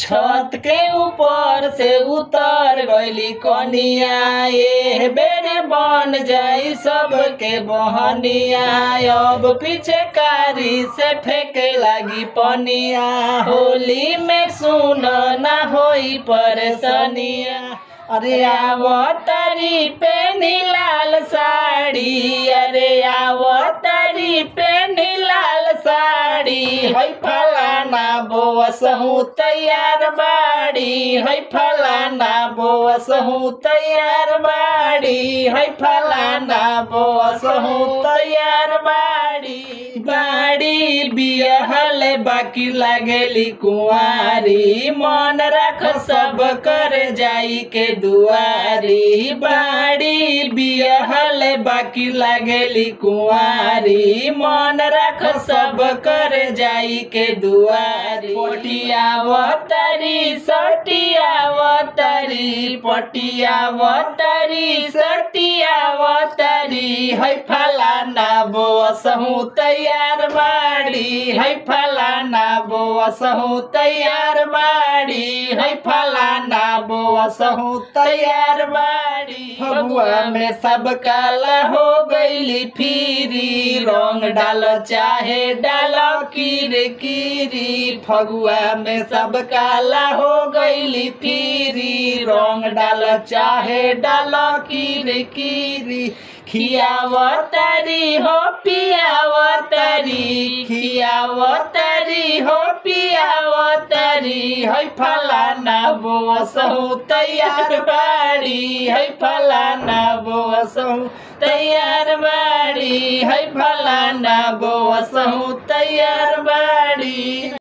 छत के ऊपर से उतर गईली कनिया ए बेरे बन जाई सबके बहनिया अब पीछे कारी से फेंके लागी पनिया होली में सुन ना होई परेशानिया अरे आवतरी पे नीलाल साड़ी अरे आवतरी पे नीलाल साड़ी है फलाना बोस हूँ तैयार बाड़ी है फलाना बोस हूँ तैयार बाड़ी है फलाना बोस हूँ तैयार बाड़ी बाड़ी बियहल बाकी लागेली कुंवारी मन रख सब कर जाई के दुआरी बाड़ी बियहल बाकी लागेली कुंवारी मन रख सब कर जाई के दुआरी पटिया वतरी सटिया वतरी पटिया वतरी सटिया वतरी है फलाना बोस हूँ तैयार बाड़ी है फलाना बोस हूँ तैयार बाड़ी है फलाना बोस हूँ तैयार बाड़ी फगुआ में सब काला हो गईली फिरी रंग डाल चाहे डाल कीर कीरी फगुआ में सब काला हो गईली फिरी रंग डाल चाहे डाल कीर कीरी खियावतरी हो पियावतरी खियावतरी हो पियावतरी है फलाना बोस हूँ तैयार बाड़ी है फलाना बोस हूँ तैयार बाड़ी है फलाना बोस हूँ तैयार बाड़ी